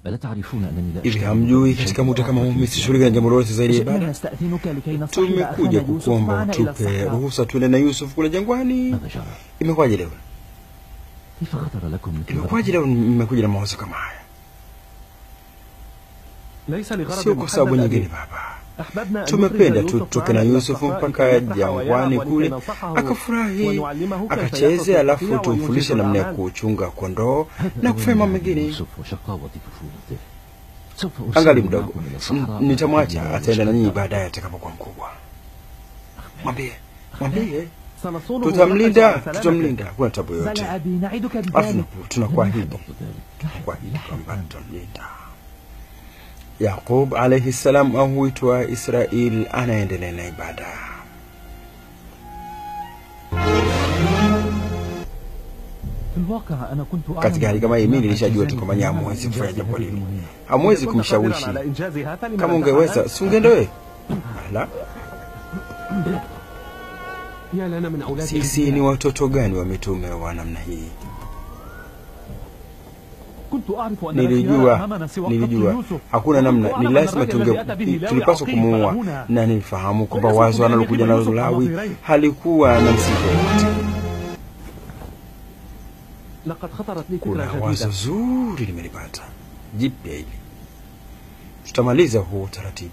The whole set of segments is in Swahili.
ألا تعرفون أنني لا hivi أشتغل hamjui بشيء katika muda kama huu وراء mimi sishughulika na jambo lolote zaidi ya جئنا ibada نستأذنك لكي نصطحب tumekuja أخانا يوسف kukuomba معنا إلى utupe الصحراء ruhusa tuende na yusuf kule jangwani ماذا جرى؟ imekwaje leo كيف خطر لكم مثل imekwaje هذا؟ leo mmekuja na mawazo kama haya ليس لغرض sio kwa sababu محدد nyingine أبي. baba أحببنا أن tumependa نخرج tu يوسف tutoke na معنا إلى yusufu الصحراء mpaka كي يفرح jangwani ويلعب kule ولكي ننصحه akafurahi ونعلمه كيف akacheze يأخذ alafu القطيع tumfundishe وينجز namna ya الأعمال. kuchunga kondoo هذا na هو kufanya mambo من mengine يوسف وشقاوة طفولته سوف angali أرسله mdogo معكم إلى الصحراء nitamwacha حتى ataenda na nyinyi يشتد. baadaye atakapokuwa mkubwa mwambie mwambie سنصونه tutamlinda ونحرص على سلامته. tutamlinda hakuna tabu yoyote بلى أبي نعدك alafu بذلك tunaku- tunakuahidi ذلك kuahidi kwamba tutamlinda yaqub alaihi salam au huitwa israel anaendelea na ibada في الواقع أنا كنت أعلم katika hali kama hii mimi أن nilishajua tu ذلك kwamba nyinyi كان hamwezi إنجاز kufanya jambo هذه lile المهمة. hamwezi كنت kumshawishi قادراً على إنجازها فلما kama لم ungeweza تفعل؟ si ungeenda wewe la يا لنا من أولاد sisi ni watoto gani wa mitume wa namna hii كنت أعرف أن لا خيار nilijua أمامنا سوى قتل nilijua يوسف. hakuna وكنت namna أعلم ni أن lazima الرجل tunge الذي أتى به لاوي tulipaswa عقيم kumuua هنا. na nilifahamu kwamba ويصف wazo بأن analokuja يجيب nalo يوسف Lawi نظيرين. halikuwa na msingi wowote. لقد خطرت لي Kuna فكرة wazo جديدة zuri limelipata jipya hili, tutamaliza huo utaratibu.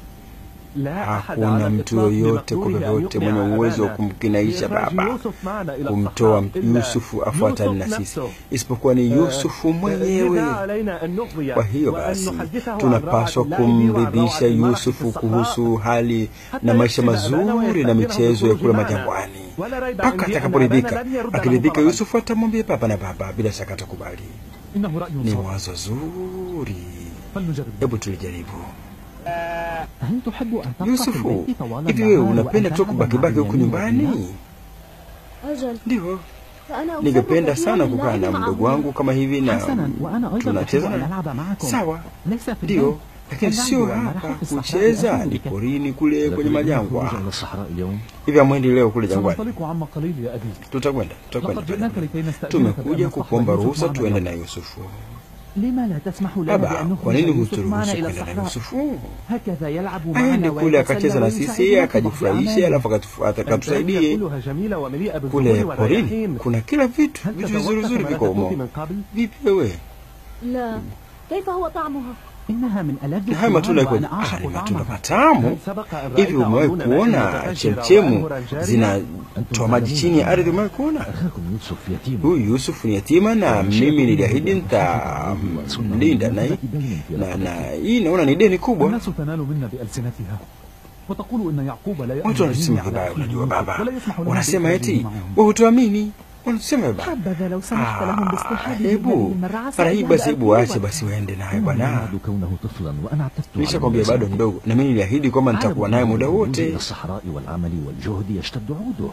لا أحد Hakuna على mtu الإطلاق yoyote kwa بمقدوره أن vyovyote يقنع mwenye uwezo wa أبانا kumkinaisha بإخراج baba يوسف معنا إلى kumtoa الصحراء إلا Yusufu afuatane na يوسف sisi, نفسه. isipokuwa ni Yusufu لذا mwenyewe. علينا أن نقضي Kwa hiyo وأن basi نحدثه عن tunapaswa روعة اللعب وعن kumridhisha روعة المرح في Yusufu الصحراء kuhusu hali حتى na maisha يحسن أبانا mazuri na ويستأذنه michezo ya بالخروج kule معنا. majangwani. ولا ريب Mpaka عندي أن atakaporidhika, أبانا لن يرد له akiridhika طلبا. Yusufu atamwambia baba na baba, bila shaka atakubali. إنه رأي Ni صواب wazo zuri, فلنجرب hebu tulijaribu. هل تحب أن تبقى في Yusufu, البيت طوال hivi wewe النهار unapenda وأن tu تلعب kubakibaki مع huku بنيامين وبنيها؟ nyumbani? أجل Ndio, فأنا أفضل ningependa كثيراً sana kukaa اللعب na معهما. mdogo wangu kama hivi na حسنا وأنا أيضا أحب tunacheza أن na ألعب معكم sawa, ليس في ndio, البيت lakini اللعب sio والمرح hapa في الصحراء kucheza, أهم ni بكثير. porini kule لا kwenye تريدون majangwa. الخروج إلى الصحراء اليوم Hivi hamwendi leo kule jangwani? سننطلق عما قليل يا أبي Tutakwenda, tutakwenda. لقد جئناك tutakwenda. لكي نستأذنك Tumekuja بأن نصطحب kukuomba يوسف ruhusa معنا tuende اليوم. na Yusufu. لما لا تسمح لنا Baba, بأن kwa نخرج nini يوسف معنا huturuhusu إلى kwenda na الصحراء Yusufu? هكذا يلعب Aende معنا kule akacheza na ويتسلى sisi ويساعدنا في بعض akajifurahishe, أعمالنا. alafu akatu- akatusaidie. كلها جميلة ومليئة Kule بالزهور porini والرياحين kuna kila vitu, هل vitu vizuri تذوقت vizuri ثمرة viko التوت humo. من قبل؟ Vipi wewe? لا كيف هو طعمها؟ إنها من ألذ Haya matunda الثمار yako وأنا ah, أعشق ni matunda طعمها matamu. هل سبق أن Hivi رأيت umewahi عيون ماء kuona متفجرة chemchemu وأنهرا جارية؟ zinatoa maji chini ya ardhi? Umewahi kuona? أخاكم يوسف يتيم Huyu Yusufu ni yatima na mimi niliahidi nitamlinda, na hii na, na hii naona ni deni kubwa. الناس تنال منا بألسنتها وتقول إن يعقوب لا Watu يأمن wanasema على vibaya, أخيه unajua يوسف baba, ولا يسمح لهم wanasema بإخراجه eti معهم. wewe hutuamini, wanasema vibaya. حبذا لو سمحت لهم Ah, باصطحابه hebu هذه المرة mara hii عسى basi, أن hebu waache يأكلوها. basi waende naye كان bwana. يعد كونه طفلا وأنا اعتدت على Nishakwambia bado المساعدة. mdogo, na mimi niliahidi kwamba nitakuwa naye muda الخروج إلى wote. الصحراء والعمل والجهد يشتد عوده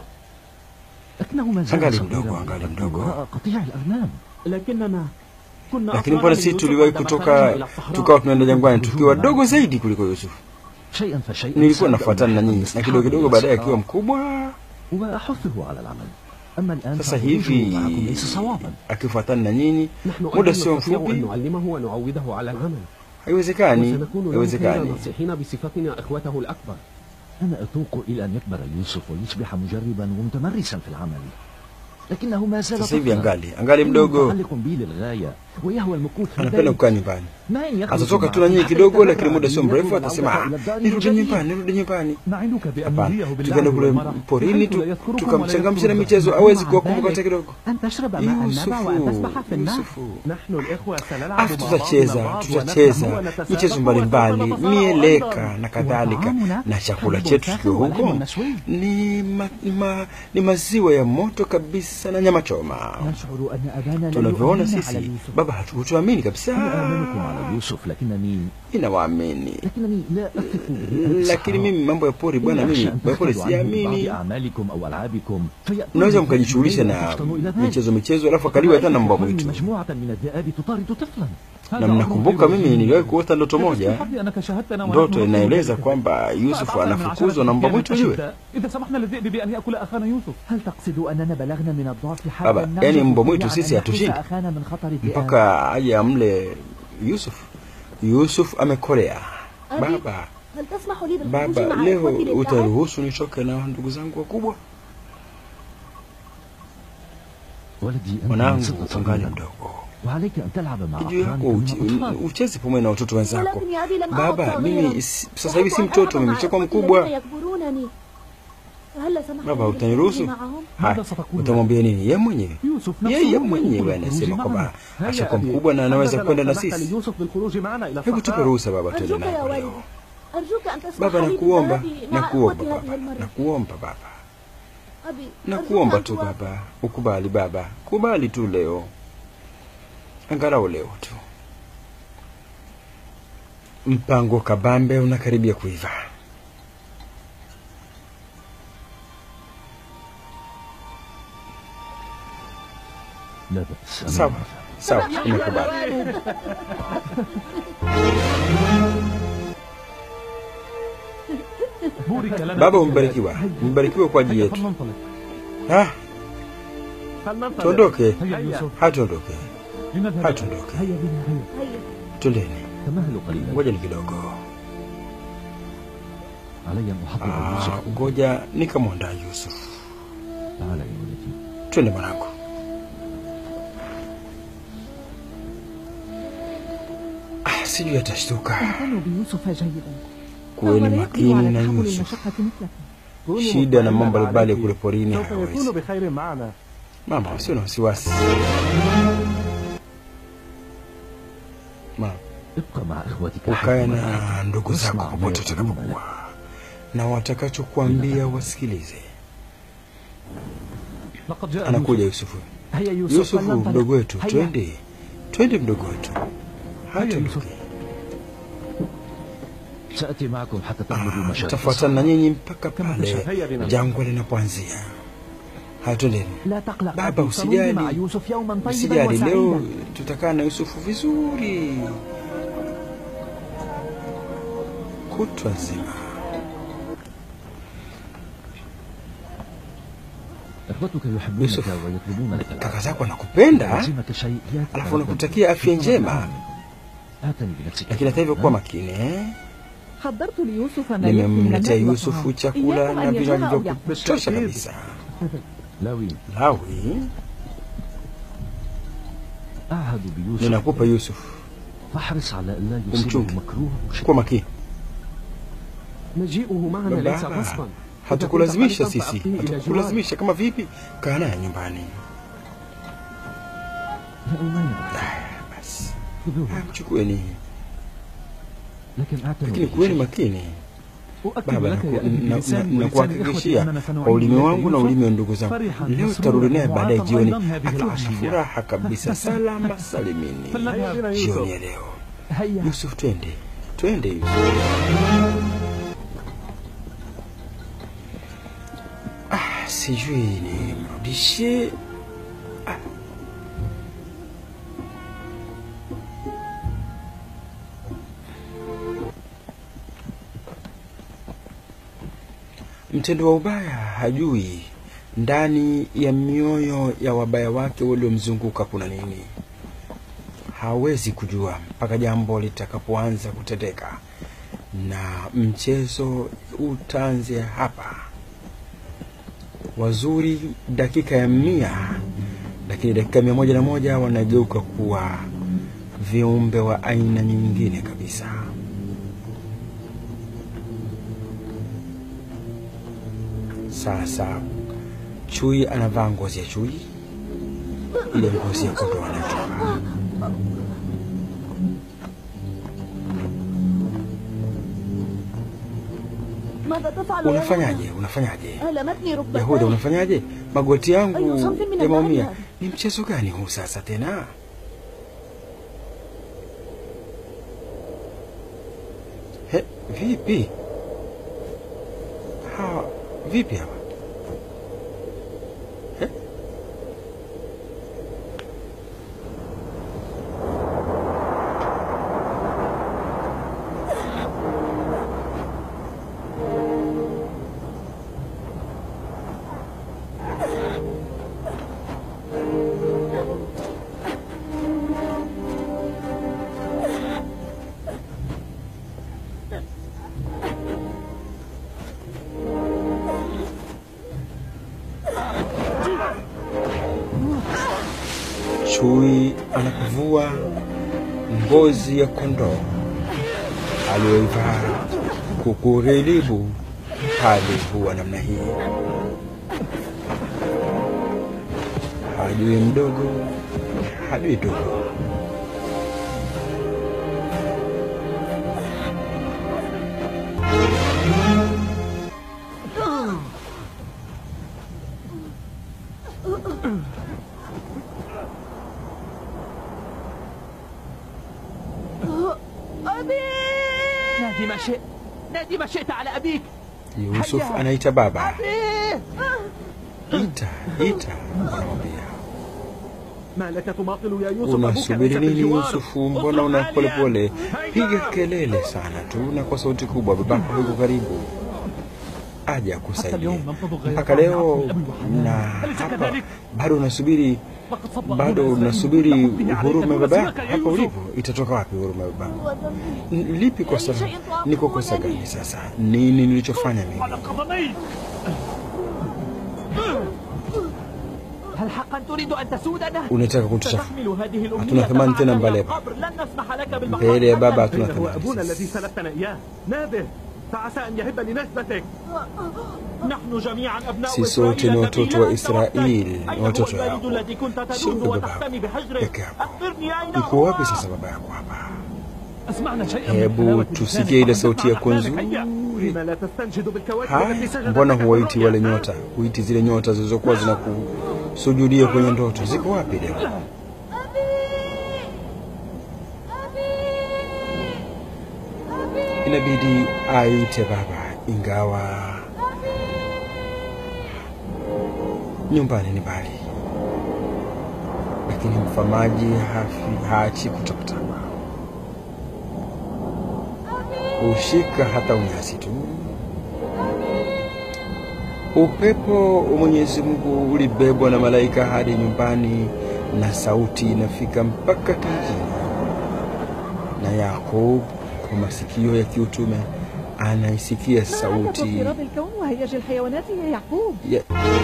لكنه ما زال Angali صغيرا mdogo, angali يربي mdogo. وراء قطيع الأغنام لكننا كنا Lakini أطفالا mbona من sisi يوسف tuliwahi عندما kutoka خرجنا إلى الصحراء. tukawa tunaenda jangwani tukiwa dogo zaidi kuliko Yusufu. شيئا فشيئا Nilikuwa سأبدأ nafuatana na مرحلة nyinyi, na الاصطحاب kidogo kidogo إلى baadaye الصحراء akiwa mkubwa. وأحثه على العمل أما الآن Sasa فخروجه hivi معكم ليس صوابا akifuatana na nyinyi نحن muda أيضا sio نستطيع أن mfupi, نعلمه ونعوده على العمل haiwezekani, وسنكون له خير haiwezekani. ناصحين بصفتنا إخوته الأكبر أنا أتوق إلى أن يكبر يوسف ويصبح مجربا ومتمرسا في العمل لكنه ما زال Sasa hivi طفلا angali angali إنه mdogo, متعلق بي للغاية ويهوى المكوث في anapenda البيت kukaa nyumbani. ما إن يخرج Atatoka tu na معكم nyinyi حتى kidogo, يستمر lakini muda sio عمليته mrefu atasema والعودة ah, إلى الدار nirudi من nyumbani, جديد. nirudi nyumbani. نعدك بأن Hapana, نريه باللعب tukaenda kule والمرح porini بحيث tu, لا يذكركم tukamchangamsha na ولا michezo, يذكر hawezi مع kuwakumbuka hata ذلك kidogo. أن تشرب ماء النبع وأن تسبح في النهر Yusufu, نحن الإخوة سنلعب afu مع tutacheza بعضنا البعض tutacheza ونفهم ونتسابق michezo mbalimbali, وسوف نتصارع mieleka أيضا. na kadhalika, وطعامنا na chakula حليب chetu ساخن kikiwa ولحم huko مشوي. ni, ma, ma, ni maziwa ya moto kabisa na nyama choma. نشعر أن أبانا لا Tunavyoona يؤمننا على sisi, يوسف baba, hatukutuamini kabisa. أنا آمنكم على يوسف لكنني Inawaamini, لكنني لا أثق به lakini mimi mambo ya pori bwana, إني أخشى mimi أن mambo ya pori تغفلوا عنه من بعض siamini. أعمالكم أو ألعابكم فيأتون Mnaweza بهم mkajishughulisha الليل na وتفطنوا إلى ذلك. michezo michezo, alafu akaliwa hata na mbwa رأيت mwitu. مجموعة من الذئاب تطارد طفلا Na mnakumbuka mimi niliwahi kuota ndoto moja, بحظي أنك شاهدتنا ونحن ndoto نطلب inaeleza ذلك. kwamba Yusufu فأتعطى من anafukuzwa na عشرة mbwa mwitu أيام yule. أشداء إذا سمحنا للذئب بأن يأكل أخانا يوسف هل تقصد أننا بلغنا من الضعف Baba, حتى yani mbwa mwitu sisi hatushindi أخانا من خطر الذئاب mpaka aje amle Yusuf, Yusuf amekolea. أبي Baba, هل تسمح لي بالخروج baba, مع leo إخوتي للعب؟ utaruhusu nitoke na ndugu zangu wakubwa? ولدي أنت من Mwanangu, ستة ungali صغيرا mdogo, وعليك أن تلعب مع juu yako أقرانك uche- من الأطفال ucheze pamoja na watoto wenzako. ولكن يا أبي لم أعد Baba, صغيرا. mimi si- sasa hivi si أحب أن mtoto, ألعب mimi مع nishakuwa إخوتي mkubwa. الذين يكبرونني فهل سمحت Baba, لي utaniruhusu? بالخروج معهم؟ Haya, ماذا ستقول utamwambia nini? Yeye mwenyewe يوسف نفسه yeye يقول mwenyewe الخروج anasema معنا. kwamba هيا ashakuwa أبي، mkubwa na anaweza حبذا kwenda لو na سمحت sisi. ليوسف بالخروج معنا إلى Hebu tupe الصحراء ruhusa baba, twende أرجوك naye يا kwa والدي leo. أرجوك أن تسمح Baba, لي nakuomba, بالذهاب مع nakuomba إخوتي هذه baba, المرة nakuomba baba, أبي nakuomba أرجوك tu أن توافق. baba, ukubali baba, kubali tu leo, angalau leo tu. Mpango kabambe unakaribia kuiva. لا بأس أنا Sawa موافق. sawa, nimekubali. بورك لنا Baba, في umebarikiwa, umebarikiwa kwa ajili هيا yetu. فلننطلق Ah, فلننطلق tuondoke, هيا يوسف hatuondoke, لنذهب hatuondoke, هيا بنا هيا هيا twendeni, تمهلوا قليلا ngoja kidogo. علي أن أحضر Ah, يوسف ngoja nikamwandaa Yusuf. تعال يا ولدي Twende mwanangu. Ah, sijui atashtuka. اعتنوا بيوسف جيدا Kuweni فهو لا يقدر makini على na تحمل Yusuf. المشقة مثلكم كونوا Shida na مطمئنا mambo mbalimbali عليك. kule porini سوف يكون hawezi. بخير معنا Mama, usio na wasiwasi. Mama, ابقى مع إخوتك ukae حيثما na أنت. ndugu واسمع zako ما popote يقولون لك. utakapokuwa, na watakachokuambia wasikilize. لقد جاء Anakuja يوسف Yusufu. هيا يوسف Yusufu, فلننطلق. mdogo wetu, هيا. twende, twende mdogo wetu, Haya, Yusuf. hatuondoke. سأتي معكم حتى تبلغوا Ah, مشارف Tafuatana na nyinyi mpaka Kama pale tashahia bina. jangwa linapoanzia. Haya, twendeni. لا تقلق Baba, أبي سنمضي مع usijali, يوسف يوما طيبا usijali. Leo وسعيدا tutakaa na Yusufu vizuri kutwa nzima. إخوتك يحبونك يوسف. ويطلبون لك Kaka العافية zako anakupenda, يلزمك شيء يأتي alafu على anakutakia بالك. afya njema, آتني بنفسك lakini hata hivyo kuwa makini eh? حضرت ليوسف ما يكفي من Nimemletea المال Yusufu والطعام. chakula إياكم na أن vinywaji يجوع أو vya يعطش. kutosha kabisa. لاوي Lawi, أعهد بيوسف ninakupa Yusuf, فاحرص على ألا يصيبه Umchunge. مكروه أو شيء kuwa makini. مجيئه معنا ليس Baba, غصبا hatukulazimisha إذا كنت sisi, قلقا فأبقيه إلى hatukulazimisha. Kama vipi? Kaa naye nyumbani. لا أمانع Haya, Basi خذوه haya, mchukueni, لكن أعتنوا lakini به kuweni شيء. makini. أؤكد Baba, لك يا naku- أبي na- na- بلساني ولسان nakuhakikishia إخوتي أننا kwa سنعيد ulimi لك wangu na يوسف ulimi wa ndugu zangu, فرحا leo مسرورا tutarudi naye baadaye معافى jioni أيضا هذه akiwa na العشية. furaha kabisa, salama salimini. فلنذهب بنا Jioni يوسف ya leo, هيا Yusuf, twende, twende Yusuf. Ah, sijui nimrudishe Ah. Mtendo wa ubaya hajui ndani ya mioyo ya wabaya wake waliomzunguka kuna nini. Hawezi kujua mpaka jambo litakapoanza kutendeka, na mchezo utaanzia hapa. Wazuri dakika ya mia, lakini dakika mia moja na moja wanageuka kuwa viumbe wa aina nyingine kabisa. Sasa chui anavaa ngozi ya chui, ile ngozi ya kondoo anatoka. ماذا تفعل يا Unafanyaje? Unafanyaje? يهوذا؟ ألمتني Yahuda, ركبتاي unafanyaje? Magoti yangu Ayu, something min yameumia. al-bahari. Ni mchezo gani huu sasa tena? He, vipi hawa? Vipi hawa? He? Chui anapovua ngozi ya kondoo aliyoivaa kukurilibu, hali huwa namna hii. Hajui mdogo, hajui dogo. أبي نادي ما شئت نادي ما شئت على أبيك Yusuf anaita baba, أبي ita ita, anamwambia ما لك تماطل يا يوسف أبوك unasubiri ليس في nini الجوار. Yusufu? Mbona una polepole? Piga kelele sana tu na kwa sauti kubwa, babako yuko karibu aje akusaidie. Mpaka leo na hapa bado unasubiri, فقد صب bado أبونا unasubiri إسرائيل. huruma ya baba yako يا hapa يوسف. ulipo. Itatoka wapi huruma ya baba? هو ذنبي N- Lipi kosa? Niko kosa gani sasa? Nini nilichofanya mimi? على قدمي هل حقا تريد أن تسودنا؟ Unataka kunituchafu ستحمل هذه الأمنية Hatuna thamani معنا tena إلى mbele ya القبر. لن نسمح لك mbele بالبقاء ya baba أبداً. hatuna أين هو thamani أبونا sisi. الذي سلفتنا إياه نابه فعسى أن يهب لنسبتك نحن جميعا أبناء Sisi wote ni watoto wa Israeli, أين ni هو watoto البلد wao. الذي كنت Sio تلوذ baba وتحتمي بحجره peke yako. أخبرني أين Yuko هو wapi sasa baba yako hapa? أسمعنا شيئا من Hebu حلاوة tusikie ile لسانك. sauti ya أحلامك. kunzuri. هيا. لما لا تستنجد بالكواكب Haya, التي سجدت mbona لك huwaiti في wale الرؤيا؟ nyota, huiti zile nyota zilizokuwa zinakusujudia kwenye ndoto? Ziko wapi leo? أبي أبي أبي Inabidi aite baba, ingawa nyumbani ni mbali, lakini mfamaji hafi haachi kutapatapa, hushika hata unyasi tu. Upepo wa Mwenyezi Mungu ulibebwa na malaika hadi nyumbani, na sauti inafika mpaka kijijini. Na Yakub kwa masikio ya kiutume anaisikia ما عندك sauti اضطراب الكون وهيج الحيوانات يا يعقوب ya,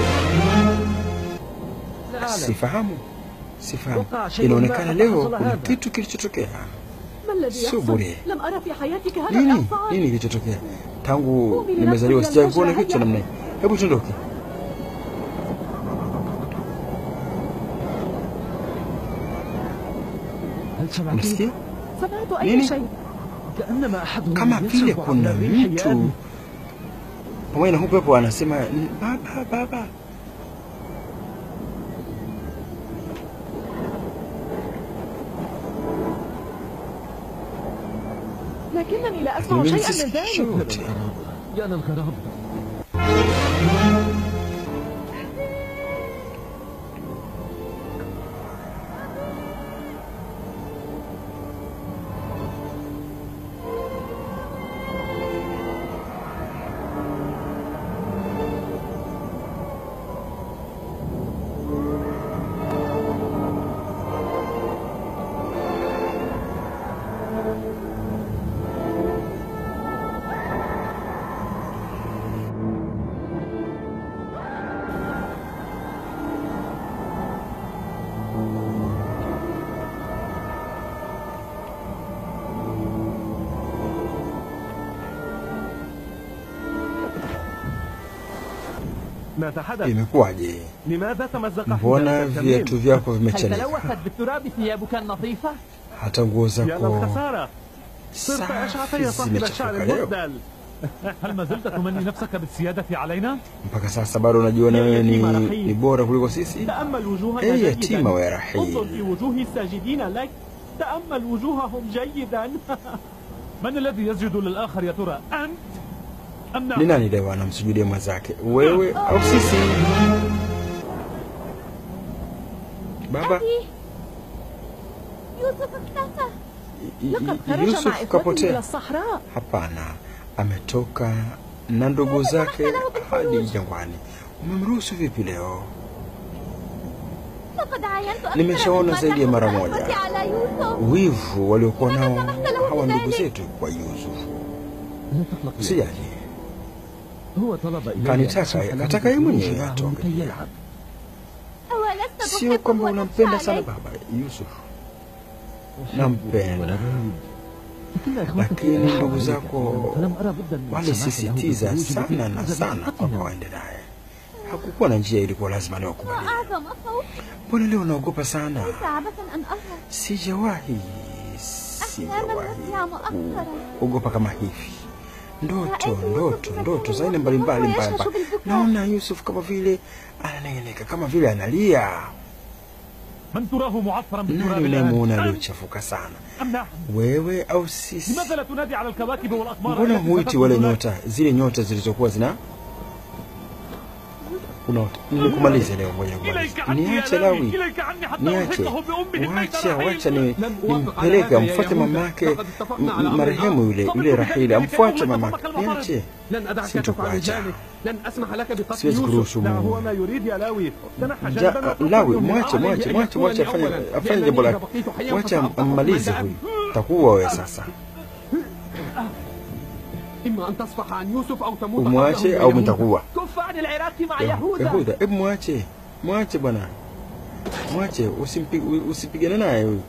لا أعلم sifahamu sifahamu. وقع شيء Inaonekana ما leo حصل kuna هذا. kitu kilichotokea. ما الذي Sio يحصل bure. لم أرى في حياتك هذا Nini الإعصار nini kilichotokea tangu Kumi na nimezaliwa? kumi na Sijawahi kuona moja kitu cha namna hii. Hebu tuondoke. هل سمعت Msikia سمعت أي نيني؟ شيء كأنما أحدهم kama vile يصرخ kuna عبر الريح mtu يا أبي. pamoja na huu pepo anasema baba, baba. لكنني لا أسمع Lakini mimi شيئا من sisikii ذلك chochote. يا للغرابة ماذا حدث؟ Imekuwaje? لماذا تمزق Mbona حذاءك viatu الكميل؟ vyako هل vimechanika? تلوثت بالتراب ثيابك النظيفة؟ Hata nguo يا zako للخسارة صرت أشعث يا safi صاحب الشعر zimechafuka leo. المهدل هل ما زلت تمني نفسك بالسيادة علينا؟ Mpaka sasa bado unajiona Ya wewe ni, yatima rahim. ni bora kuliko sisi? تأمل وجوهنا ايه جيدا يتيمة ويا انظر رحيل في وجوه الساجدين لك تأمل وجوههم جيدا من الذي يسجد للآخر يا ترى؟ أنت أم ni نحن؟ nani leo anamsujudia mwenzake, wewe au sisi? Baba أبي يوسف اختفى y- y- لقد خرج مع Yusuf إخوته إلى kapotea? الصحراء Hapana, ametoka na ndugu zake hadi jangwani. Umemruhusu vipi leo? لقد عاينت أكثر Nimeshaona مما zaidi ya mara تحت moja أخوتي على يوسف wivu waliokuwa nao سمحت له hawa ndugu بذلك. zetu kwa Yusuf. لا تقلق يا usijali هو طلب إلي كان أن يتاكا- أسمح له كتاكا بدخول يمني معه أتوقع. كي يلعب أولست sio تحبه kwamba unampenda وتخشى sana عليه baba Yusuf ولا nampenda ريب لكن إخوتك lakini يلعبون ndugu عليك zako فلم أرى بدا من السماح له walisisitiza بالخروج sana لكي na أخذ sana kwamba بحقهم. waende naye hakukuwa na njia ilikuwa lazima niwakubalie وأعظم خوف mbona leo unaogopa sana ليس عبثا أن أهرب sijawahi أحلاما sijawahi نسيها مؤخرا kuogopa kama hivi ndoto Ra'aytu ndoto Yusuf ndoto za aina yatakallam mbalimbali wa mbalimbali yashashu bilbukaa. naona yusuf kama vile ananengeneka kama vile analia من تراه معفرا بالتراب nani الآن unayemuona أنت aliyochafuka sana أم نحن wewe au sisi لماذا لا تنادي على الكواكب والأقمار mbona التي huiti ستدخل wale هناك؟ nyota zile nyota zilizokuwa zina unaota nilikumaliza leo ngoja إليك kumaliza عني يا niache لاوي lawi إليك عني حتى niache ألحقه بأمه البيت wacha wacha الرحيم ni لن أوافق على nimpeleke هذا يا amfuate يهوذا. mamake لقد اتفقنا على m- أمر marehemu yule آخر. yule rahili صمت amfuate بذلك mamake أول ما niache لن أدعك سنتك تفعل واجع. ذلك لن أسمح لك بقتل siwezi يوسف kuruhusu لا هو Mungu ما يريد يا لاوي تنحى Ja- جانبا واتركه lawi يمضي. mwache عليه mwache أن mwache يكون mwache لي afanye أولاً، afanye لأنني jambo إذا lake بقيت حياً wacha فسأبقى ammalize عند huyu أبي. takuwa wewe sasa إما أن تصفح عن يوسف أو تموت umwache قبله au يهوذا. mtakuwa كف عن العراق مع Ya- يهوذا Yahuda, hebu mwache mwache bwana, mwache usimpi, u- usipigane naye huyu.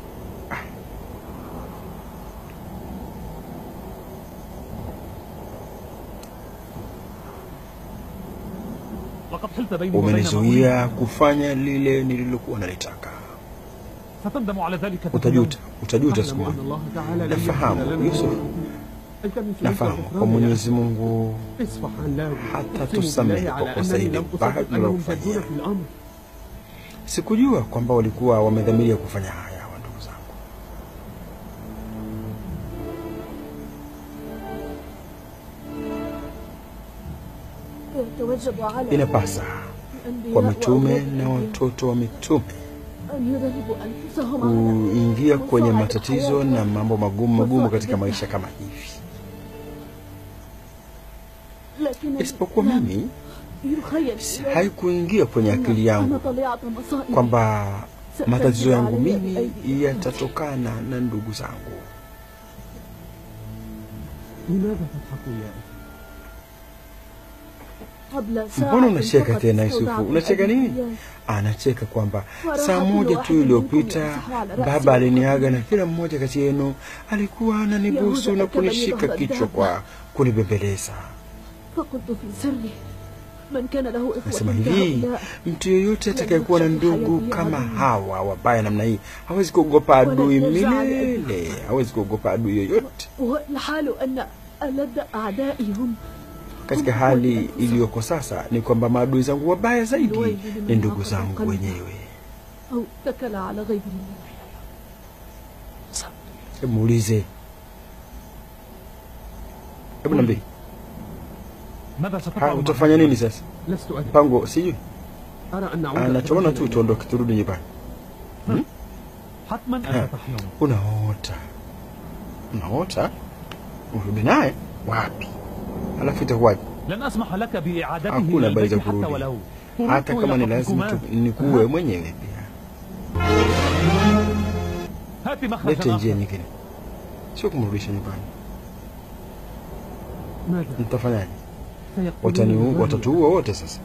لقد حلت بيني وبين ما أريد. Umenizuia kufanya lile nililokuwa nalitaka. ستندم على ذلك في Utajuta, utajuta siku أعلم أن moja. الله تعالى لن Nafahamu, يغفر لنا Yusuf. أنت من سلوك Nafahamu kwa الغفران يا Mwenyezi Mungu أخي. اصفح عن لاوي hata أقسم tusamehe بالله kwa على kosa أنني hili لم baya أصدق أنهم tulilokufanyia. جدون في الأمر Sikujua kwamba walikuwa wamedhamiria kufanya haya, wa ndugu zangu. يتوجب على Inapasa الأنبياء kwa mitume وأولاد na الأنبياء watoto wa mitume أن يذهبوا أنفسهم على kuingia kwenye مصاعب matatizo الحياة na mambo magumu magumu مصاعب katika الحياة. maisha kama hivi, لكن isipokuwa لا mimi يخيل إلي haikuingia kwenye akili أن yangu طليعة مصائب kwamba matatizo yangu علي mimi بأيدي yatatokana na ndugu zangu. لماذا تضحك يا أخي قبل ساعة Mbona unacheka فقط tena Yusufu? استودعت Unacheka nini? الأدوية. Anacheka kwamba Waraha saa kullu moja tu wahidin iliyopita minkum yamsahu ala ra'si baba wa aliniaga na qadamihi. kila mmoja kati yenu alikuwa ananibusu Yahuda na akabali kunishika dhahra kichwa daba. kwa kunibembeleza. فقلت في سري من كان له إخوة Nasema hivi, كهؤلاء mtu yeyote atakayekuwa na ndugu kama hawa wabaya namna hii hawezi kuogopa adui milele, hawezi kuogopa adui yoyote. والحال أن ألد أعدائي هم Katika hali iliyoko sasa ni kwamba maadui zangu wabaya zaidi ni ndugu zangu wenyewe. أو اتكل على غير الله Hebu muulize, hebu niambie, ماذا ستفعل haya مع utafanya nini sasa? لست أدري Mpango sijui, أرى أن أعود anachoona tu أتوجه tuondoke, turudi nyumbani. حتما أنت تحلم Unaota, unaota, urudi naye wapi? Alafu itakuwaje? لن أسمح لك بإعادته Hakuna إلى habari za البيت حتى kurudi, ولو hata طردت kama ni إلى lazima حكمكما. tu- nikuue mwenyewe pia. هات Lete مخرجا njia آخر. nyingine, sio kumrudisha nyumbani. ماذا Mtafanyaje? سيقولون Wataniu, للرجل watatuua wote sasa.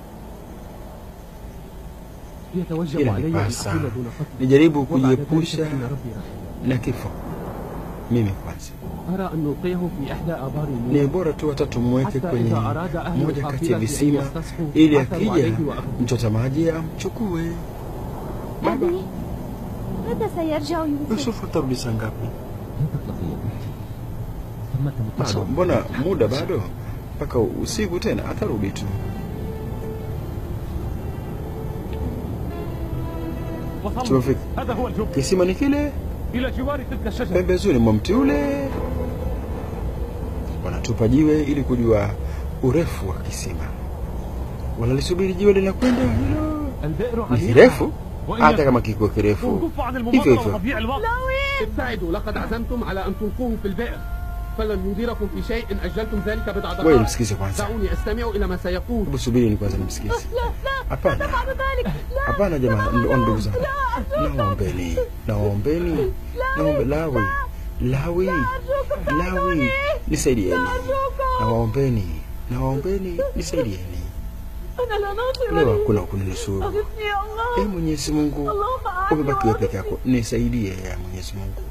يتوجب Ila علي أن nipasa أقول دون قتل nijaribu وبعد ذلك kujiepusha فإن ربي رحيم na kifo mimi kwanza. أرى أن نلقيه في إحدى آبار Ni النور bora tu watatu mweke حتى kwenye إذا أراد أهل moja kati ya القافلة أن visima يستصحوا ili عثروا akija عليه وأخذوه mchota maji amchukue. أبي متى سيرجع يوسف؟ Yusufu atarudi saa ngapi? لا تقلقي يا بنتي ثمة Bado, متصل mbona muda bado mpaka usiku tena, atarudi tu. وصلنا tumefika. هذا هو الجب Kisima ni kile إلى جوار تلك الشجرة pembezoni mwa mti ule. Wanatupa jiwe ili kujua urefu wa kisima. Wanalisubiri jiwe linakwenda hilo. البئر Ni عميقة kirefu, وإن hata kama kiko kirefu وكف عن hivyo المماطلة hivyo. وتضييع الوقت ابتعدوا لقد عزمتم على أن تلقوه في البئر فلن يضيركم في شيء إن أجلتم ذلك بضع Wewe دقائق msikize kwanza, دعوني أستمع إلى ما سيقول hebu subiri ni kwanza nimsikize. Hapana, hapana jamaa, ndo- ndugu zangu, naombeni, naombeni, naombe Lawi, Lawi, Lawi, nisaidieni, nawaombeni, nawaombeni, nisaidieni. أنا لا ناصر Leo لي hakuna kuninusuru. أغثني يا Ee الله Mwenyezi Mungu, اللهم أعني umebaki wewe وأغثني. peke yako, nisaidie ya Mwenyezi Mungu.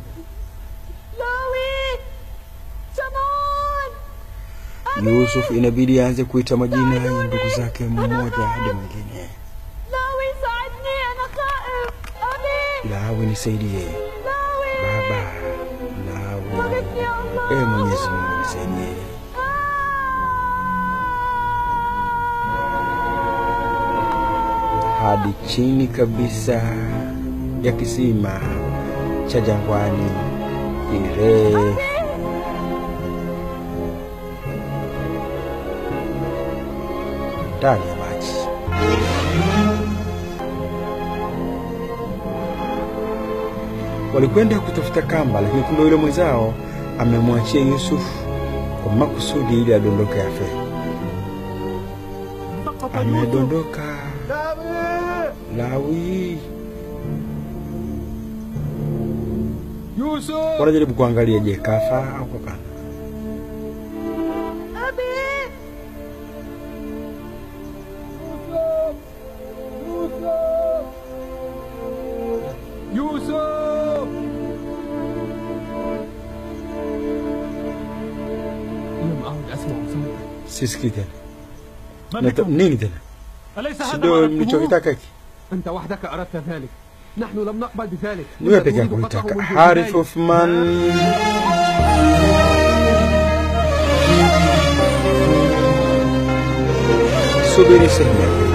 لاوي شمعون Yusuf inabidi aanze kuita majina ya ndugu zake mmoja hadi mwingine. لاوي ساعدني أنا خائف أبي Lawi, nisaidie لاوي Baba, Lawi. أغثني يا الله Ee Mwenyezi Mungu, nisaidie. hadi chini kabisa ya kisima cha jangwani kirefu. ndani ya maji. Walikwenda kutafuta kamba, lakini kumbe yule mwenzao amemwachia Yusuf kwa makusudi ili adondoke afe. سقط يوسف Amedondoka Lawi. Yusuf! Wanajaribu kuangalia, je, kafa au hapana? أبي Yusuf! لم أعد أسمع صوتك Sisikii tena. من Nata- بكم؟ Nini tena? أليس هذا Si ما ndio أردتموه؟ mlichokitaka hiki? أنت وحدك أردت ذلك نحن لم نقبل بذلك Ni wewe كنا peke yako نريد قتله ulitaka. منذ Harith البداية. Othman. Subiri sehemu ya pili.